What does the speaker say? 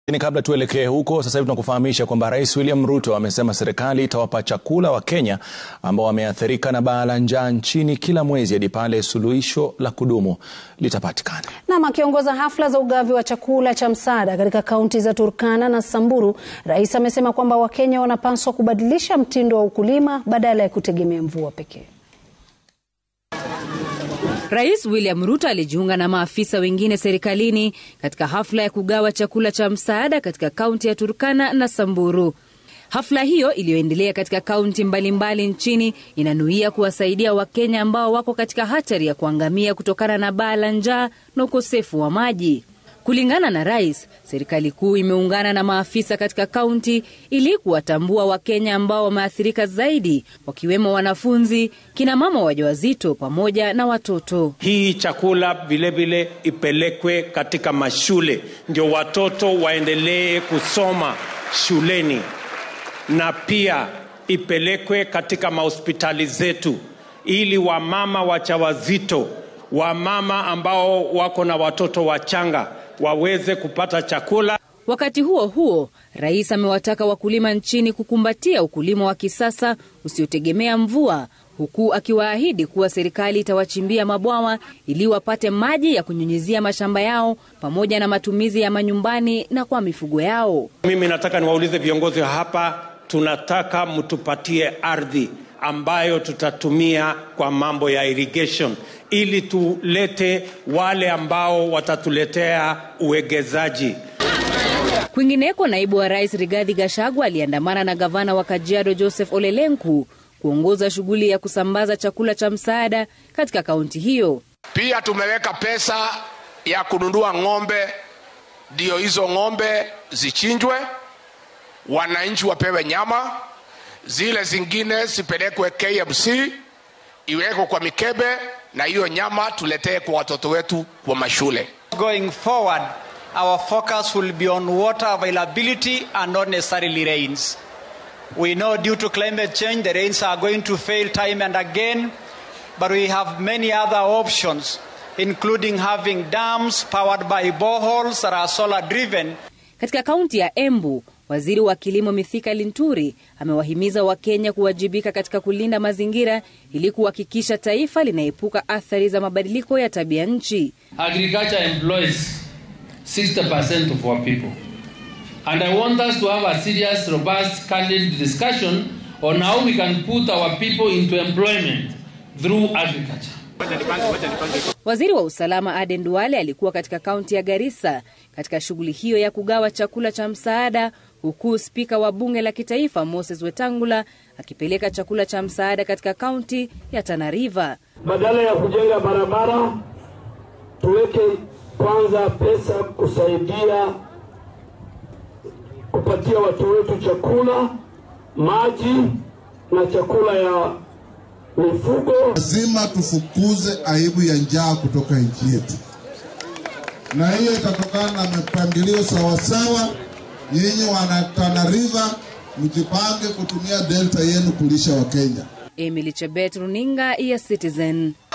Lakini kabla tuelekee huko, sasa hivi tunakufahamisha kwamba Rais William Ruto amesema serikali itawapa chakula Wakenya ambao wameathirika na baa la njaa nchini kila mwezi hadi pale suluhisho la kudumu litapatikana. Nam akiongoza hafla za ugavi wa chakula cha msaada katika kaunti za Turkana na Samburu, rais amesema kwamba Wakenya wanapaswa kubadilisha mtindo wa ukulima badala ya kutegemea mvua pekee. Rais William Ruto alijiunga na maafisa wengine serikalini katika hafla ya kugawa chakula cha msaada katika kaunti ya Turkana na Samburu. Hafla hiyo iliyoendelea katika kaunti mbalimbali nchini inanuia kuwasaidia Wakenya ambao wako katika hatari ya kuangamia kutokana na baa la njaa na ukosefu wa maji. Kulingana na rais, serikali kuu imeungana na maafisa katika kaunti ili kuwatambua Wakenya ambao wameathirika zaidi, wakiwemo wanafunzi, kina mama wajawazito pamoja na watoto. Hii chakula vilevile ipelekwe katika mashule, ndio watoto waendelee kusoma shuleni, na pia ipelekwe katika mahospitali zetu, ili wamama wajawazito, wamama ambao wako na watoto wachanga waweze kupata chakula. Wakati huo huo, rais amewataka wakulima nchini kukumbatia ukulima wa kisasa usiotegemea mvua, huku akiwaahidi kuwa serikali itawachimbia mabwawa ili wapate maji ya kunyunyizia mashamba yao pamoja na matumizi ya manyumbani na kwa mifugo yao. Mimi nataka niwaulize viongozi hapa, tunataka mtupatie ardhi ambayo tutatumia kwa mambo ya irrigation ili tulete wale ambao watatuletea uwegezaji. Kwingineko, naibu wa rais Rigathi Gachagua aliandamana na gavana wa Kajiado Joseph Ole Lenku kuongoza shughuli ya kusambaza chakula cha msaada katika kaunti hiyo. Pia tumeweka pesa ya kununua ng'ombe, ndio hizo ng'ombe zichinjwe, wananchi wapewe nyama, zile zingine zipelekwe KMC, iwekwe kwa mikebe na hiyo nyama tuletee kwa watoto wetu kwa mashule. Going forward, our focus will be on water availability and not necessarily rains. We know due to climate change the rains are going to fail time and again, but we have many other options including having dams powered by boreholes that are solar driven. Katika kaunti ya Embu, waziri wa kilimo Mithika Linturi amewahimiza Wakenya kuwajibika katika kulinda mazingira ili kuhakikisha taifa linaepuka athari za mabadiliko ya tabia nchi. Agriculture employs 60% of our people. And I want us to have a serious, robust, candid discussion on how we can put our people into employment through agriculture. Waziri wa usalama Aden Duale alikuwa katika kaunti ya Garissa katika shughuli hiyo ya kugawa chakula cha msaada, huku spika wa bunge la kitaifa Moses Wetangula akipeleka chakula cha msaada katika kaunti ya Tana River. Badala ya kujenga barabara, tuweke kwanza pesa kusaidia kupatia watu wetu chakula, maji na chakula ya mifugo. Lazima tufukuze aibu ya njaa kutoka nchi yetu, na hiyo itatokana na mipangilio sawasawa. Nyinyi wana Tana River, mjipange kutumia delta yenu kulisha Wakenya. Emily Chebet, runinga ya Citizen.